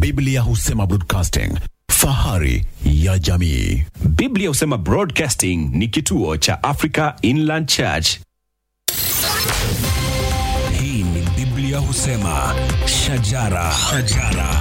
Biblia husema broadcasting, fahari ya jamii. Biblia husema Broadcasting ni kituo cha Africa Inland Church. Hii ni Biblia husema shajara, shajara.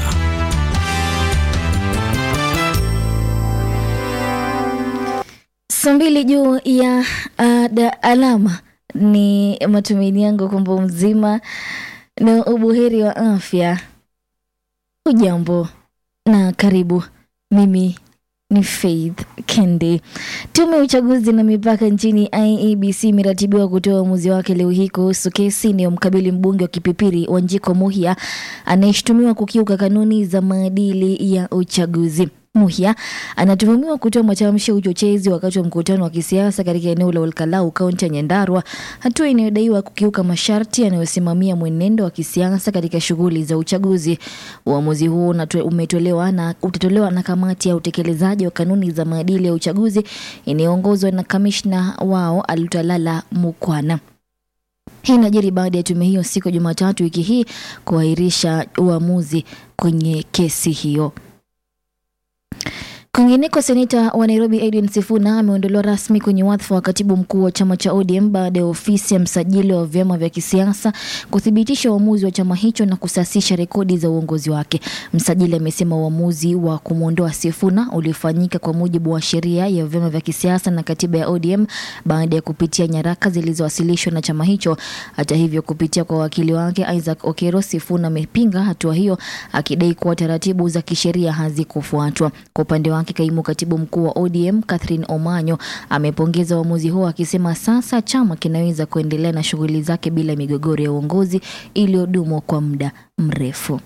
Saa mbili juu ya uh, da alama. Ni matumaini yangu kwamba mzima na ubuheri wa afya. Ujambo na karibu. Mimi ni Faith Kendi. Tume ya uchaguzi na mipaka nchini IEBC imeratibiwa kutoa uamuzi wake leo hii kuhusu kesi inayomkabili mbunge wa Kipipiri Wanjiko Muhia anayeshutumiwa kukiuka kanuni za maadili ya uchaguzi. Muhia anatuhumiwa kutoa matamshi ya uchochezi wakati wa mkutano wa kisiasa katika eneo la Olkalau, kaunti ya Nyandarua, hatua inayodaiwa kukiuka masharti yanayosimamia mwenendo wa kisiasa katika shughuli za uchaguzi. Uamuzi huo unatoe- umetolewa na utatolewa na kamati ya utekelezaji wa kanuni za maadili ya uchaguzi inayoongozwa na kamishna wao Alutalala Mukwana. Hii inajiri baada ya tume hiyo siku ya Jumatatu wiki hii kuahirisha uamuzi kwenye kesi hiyo. Kwingineko, seneta wa Nairobi Edwin Sifuna ameondolewa rasmi kwenye wadhifa wa katibu mkuu wa chama cha ODM baada ya ofisi ya msajili wa vyama vya kisiasa kuthibitisha uamuzi wa chama hicho na kusasisha rekodi za uongozi wake. Msajili amesema uamuzi wa kumwondoa Sifuna ulifanyika kwa mujibu wa sheria ya vyama vya kisiasa na katiba ya ODM baada ya kupitia nyaraka zilizowasilishwa na chama hicho. Hata hivyo, kupitia kwa wakili wake Isaac Okero, Sifuna amepinga hatua hiyo akidai kuwa taratibu za kisheria hazikufuatwa. Kwa upande wake, kaimu katibu mkuu wa ODM Catherine Omanyo amepongeza uamuzi huo akisema sasa chama kinaweza kuendelea na shughuli zake bila migogoro ya uongozi iliyodumu kwa muda mrefu.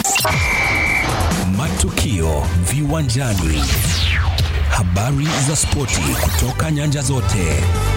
Matukio viwanjani, habari za spoti kutoka nyanja zote.